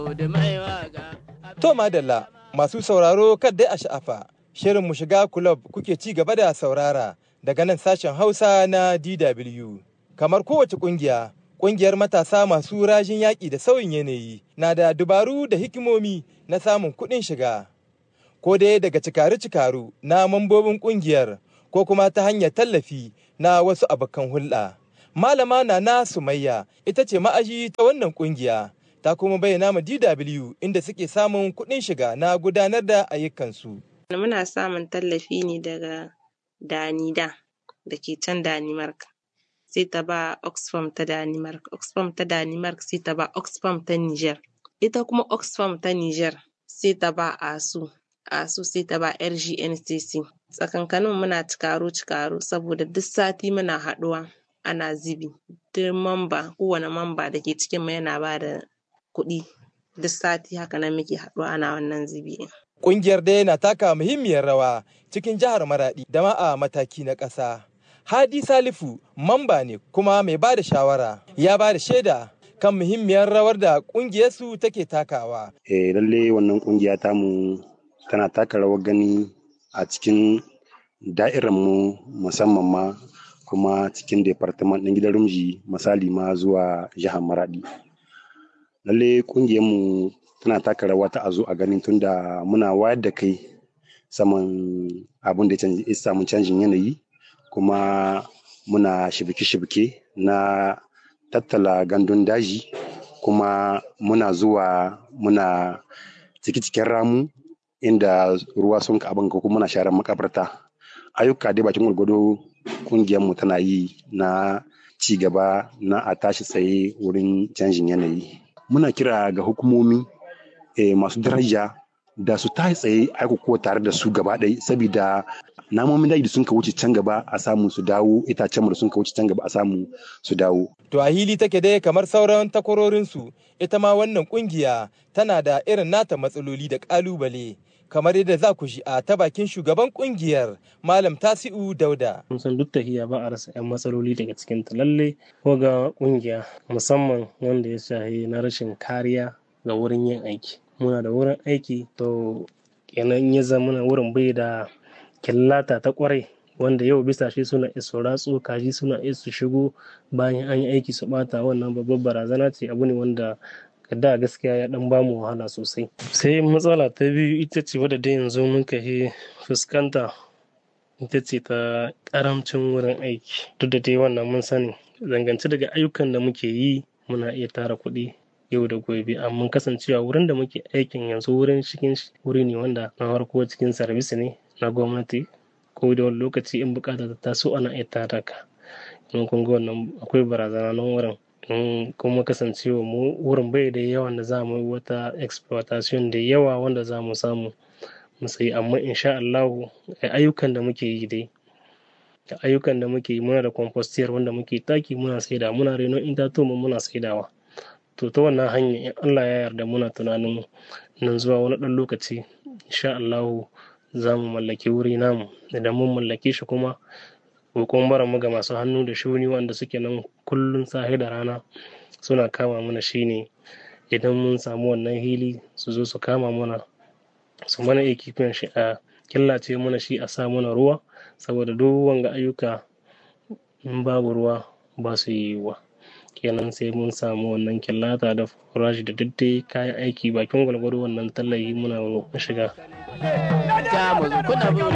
To madalla masu sauraro dai a sha'afa shirin mu shiga kulob kuke ci gaba da saurara daga nan sashen Hausa na DW. Kamar kowace kungiya, kungiyar matasa masu rajin yaƙi da sauyin yanayi na da dubaru da hikimomi na samun kuɗin shiga. Ko dai daga cikaru-cikaru na mambobin kungiyar ko kuma ta hanyar tallafi na wasu abokan hulɗa. Malama Nana Sumayya ita ce ma'aji ta wannan kungiya. ta kuma bayyana ma DW inda suke samun kuɗin shiga na gudanar da ayyukansu. Muna samun tallafi ne daga Danida da ke can Danimark. Sai ta ba Oxfam ta Danimark, Oxfam ta Danimark sai ta ba Oxfam ta Niger. Ita kuma Oxfam ta Niger sai ta ba ASU, ASU sai ta ba RGNCC. Tsakankanin muna cikaro-cikaro saboda duk sati muna haɗuwa ana zibi. Duk mamba, kowane mamba da ke cikin mu yana ba da kuɗi duk sati haka nan muke haɗuwa ana wannan zubi. Ƙungiyar dai na taka muhimmiyar rawa cikin jihar Maraɗi da ma a mataki na ƙasa. Hadi Salifu mamba ne kuma mai ba da shawara ya ba da shaida kan muhimmiyar rawar da ƙungiyarsu take takawa. Eh lalle wannan ƙungiya tamu tana taka rawar gani a cikin da'irar mu musamman ma kuma cikin departament ɗin gidan rumji misali ma zuwa jihar Maraɗi. lalle mu tana taka rawa ta a zo a ganin tunda muna wayar da kai saman abin da ya samu canjin yanayi kuma muna shibike-shibike na tattala gandun daji kuma muna zuwa muna ciki-cikin ramu inda ruwa sun ka abin kuma muna sharar makabarta ayyuka dai bakin gwargwado mu tana yi na ci gaba na a tashi tsaye wurin canjin yanayi muna kira ga hukumomi eh, masu daraja da su ta tsaye aiko tare da su gaba ɗaya saboda namomin daji da sun ka wuce can gaba a samu su dawo itacen da sun ka wuce can gaba a samu su dawo. To a hili take dai kamar sauran takwarorinsu ita ma wannan kungiya tana da irin nata matsaloli da ƙalubale. kamar yadda za ku ji a ta bakin shugaban kungiyar malam tasi'u dauda. mun san duk tahiya ba a rasa 'yan matsaloli daga cikin ta lalle ko ga kungiya musamman wanda ya shahi na rashin kariya ga wurin yin aiki muna da wurin aiki to kenan ya zama wurin bai da killata ta kwarai wanda yau bisa shi suna iso ratsu kaji suna iso shigo bayan an yi aiki su bata wannan babbar barazana ce abu ne wanda da gaskiya ya dan bamu wahala sosai sai matsala ta biyu ita ce wadda dai yanzu muka yi fuskanta ita ce ta karamcin wurin aiki duk da dai wannan mun sani zangance daga ayyukan da muke yi muna iya tara kuɗi yau da gobe amma kasancewa wurin da muke aikin yanzu wurin cikin wuri ne wanda na farko cikin sarbis ne na gwamnati ko da wani lokaci in bukata ta taso ana iya tara ka in kun ga wannan akwai barazana nan wurin in kuma kasancewa mu wurin bai da yawan da za mu yi wata exploitation da yawa wanda za mu samu mu sayi amma insha Allah ayyukan da muke yi dai ayyukan da muke yi muna da compostiyar wanda muke taki muna saida muna reno itatuwa muna saidawa to ta wannan hanya in Allah ya yarda muna tunanin nan zuwa wani ɗan lokaci insha Allah za mu mallaki wuri namu idan mun mallake shi kuma kokon bara mu ga masu hannu da shuni wanda suke nan kullum sahi da rana suna kama mana shine idan mun samu wannan hili su zo su kama mana su mana ekipin shi a killace mana shi a sa mana ruwa saboda duk wanga ayyuka in babu ruwa ba su yi wa kenan sai mun samu wannan killata da furashi da daddai kayan aiki bakin gwalgwado wannan tallafi muna shiga